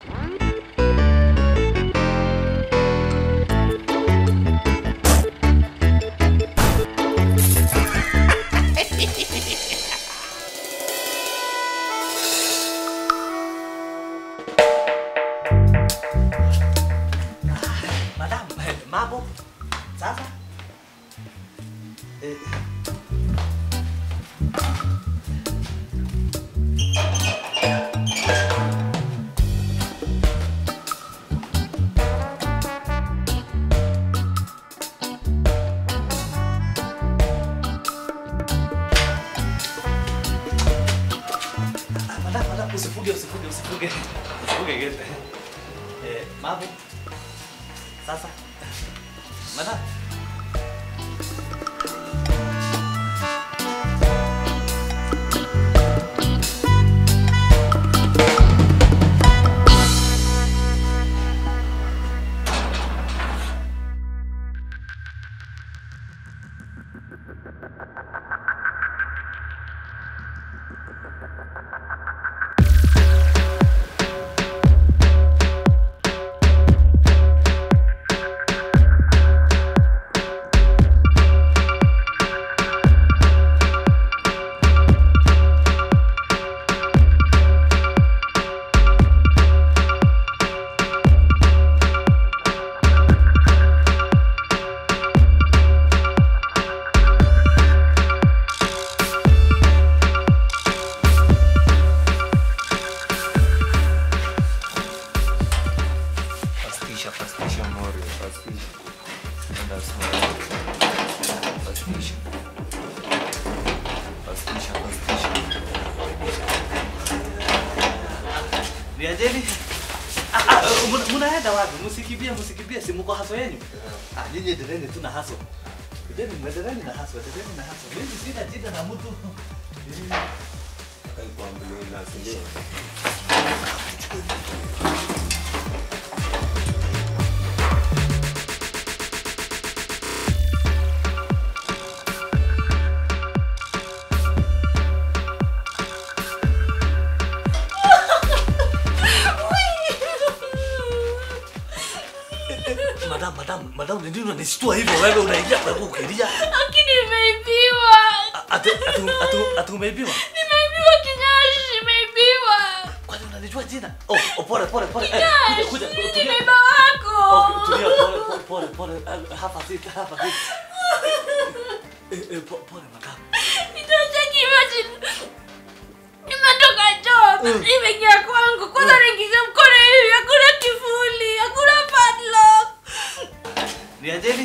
Madam, eh, mambo sasa? Eh, ah, madam, madam, usifuge, usifuge, usifuge. Usifuge gete. Eh, mambo sasa? Madam. Pastisha, pastisha Morio, pastisha. Enda smile. Pastisha. Pastisha, pastisha. Niajeni. Ah, ah, muna- munaenda wapi? Msikimbie, msikimbie, si mko haso yenu? Ah, nyinyi endeleni tu na haso. Endeni, endeleni na haso, endeleni na haso. Mimi sina shida na mtu. Alhamdulillah, sindio? Madam, madam, madam, ndio unanishtua hivyo wewe unaingia kwa kukilia. Lakini nimeibiwa. Atu atu atu atu umeibiwa. Nimeibiwa kinyashi, nimeibiwa. Kwani unanijua jina? Oh, oh pole pole pole. Eh, Kinyashi, kuja kuja ni tulia. baba wako. Oh, tulia pole pole pole pole. Eh, Hapa sit, hapa sit. Eh, eh, po- pole madam. Nitacheki imagine. Nimetoka job, nimeingia kwangu. Kwanza naingiza mkono hivi, hakuna kifuli, hakuna padlock. Niajeni.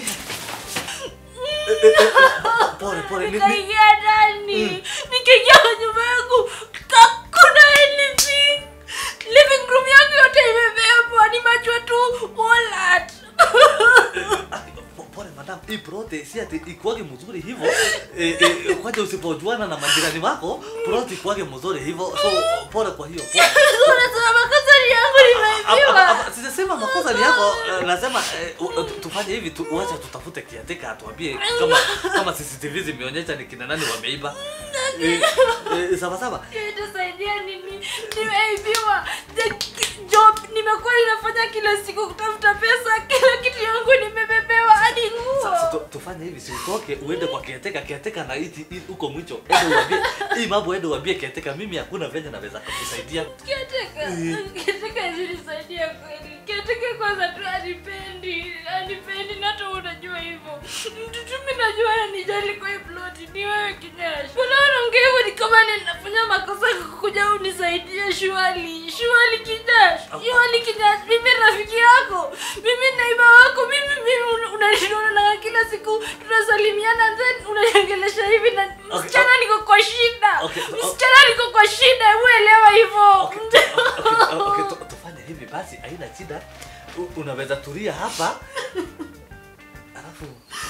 Eh, eh, eh, Pole pole. Ni- ni- Nikaingia ndani, nikaingia kwa nyumba yangu, hakuna anything. Living room yangu yote imebebwa, nimejua tu wallet. Ah, po- Pole madam, hii prote si ati ikuage mzuri hivyo. Eh, eh, kwaje usipojuana na majirani wako, prote ikuage mzuri hivyo. So pole kwa hiyo. Pole. Unasema makosa ni yangu, Hapa- nimeibiwa. hapa- Sijasema makosa ni yako, eh, nasema eh, u- u- tufanye hivi tu, wacha tutafute kiateka atuambie kama kama CCTV zimeonyesha ni kina nani wameiba. Eh, eh, sawa sawa. itasaidia nini? Nimeibiwa. The job nimekuwa ninafanya kila siku kutafuta pesa, kila kitu yangu nimebebewa hadi Sasa nguo. tu- tufanye hivi, si utoke uende kwa kiateka, kiateka na iti i- huko mwicho. Ende uambie hii mambo, ende uambie kiateka, mimi hakuna venye naweza kukusaidia. Kiateka, kiateka zilisaidia kweli. Kiateka kwanza tu anipendi, anipendi na hata unajua hivyo. Mtu tu mimi najua ananijali kwa hii ploti ni wewe kinyashi. Mbona unaongea hivyo ni kama ninafanya makosa kukuja unisaidie shwali. Shwali kinyashi. Shwali kinyashi. Mimi rafiki yako. Mimi naiba wako. Mimi mimi una- unaniona na kila siku tunasalimiana then unaniongelesha hivi na msichana niko kwa shida. Okay, o- Msichana niko kwa shida. Hebu elewa hivyo. Okay, okay, okay, tu- tufanye hivi basi, haina shida. U- Unaweza tulia hapa alafu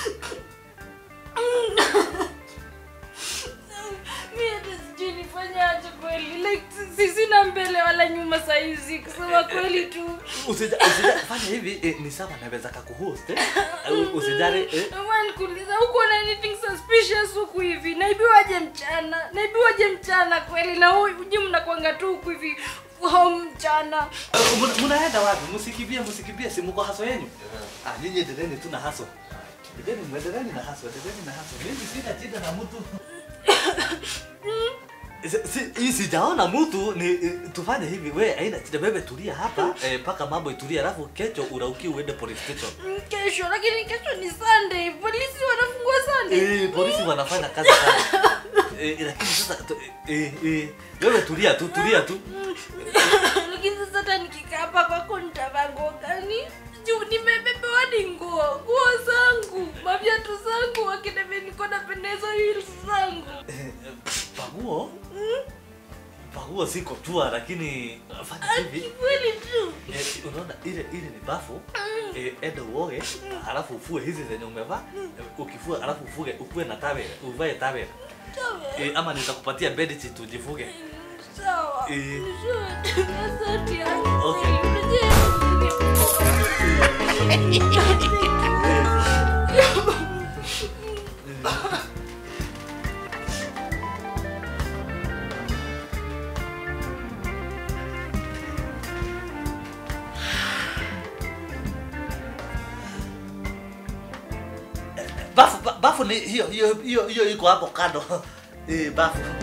Mimi hata sijui nifanye aje kweli. Like si- sina mbele wala nyuma saizi kusema kweli tu. usija usija fanya hivi eh, ni sawa naweza kakuhost eh? Uh, usijali eh? Naomba nikuuliza huko na anything suspicious huku hivi. Naibiwaje mchana? Naibiwaje mchana kweli? Na huyu uji mnakwanga tu huku hivi home mchana. Eh, muna- Munaenda wapi? Msikimbie, msikimbie, si mko haso yenu? Ah, nyinyi endeleni tu na haso. Endeleni, muendeleni na haso, endeleni na haso. Mimi sina shida na mtu. Si- si- hii sijaona mtu ni eh, tufanye hivi we aina shida bebe tulia hapa eh, mpaka mambo itulie alafu kesho urauki uende police station Mm, Kesho, lakini kesho ni Sunday. Polisi wanafungua Sunday. eh, polisi wanafanya kazi sana eh, lakini sasa tu- eh, eh, wewe tulia tu tulia tu lakini sasa hata nikikaa hapa kwako nitavaa nguo gani? Juu nimebebewa ni nguo, nguo zangu, maviatu zangu, wakina vile niko napendeza heels zangu. Eh, eh, paguo paguo siko tua lakini fanya hivi Kikweli tu. Eh, unaona ile ile ni bafu eh, enda uoge alafu ufue hizi zenye umevaa eh, ukifua alafu ufuge ukue na tawel uvae tawel Sawa. eh, ama nitakupatia bedsheet ujifuge Sawa. Eh. Sawa. Asante yangu. Okay. bafu ba- bafu ni hiyo hiyo hiyo hiyo iko hapo kando eh, bafu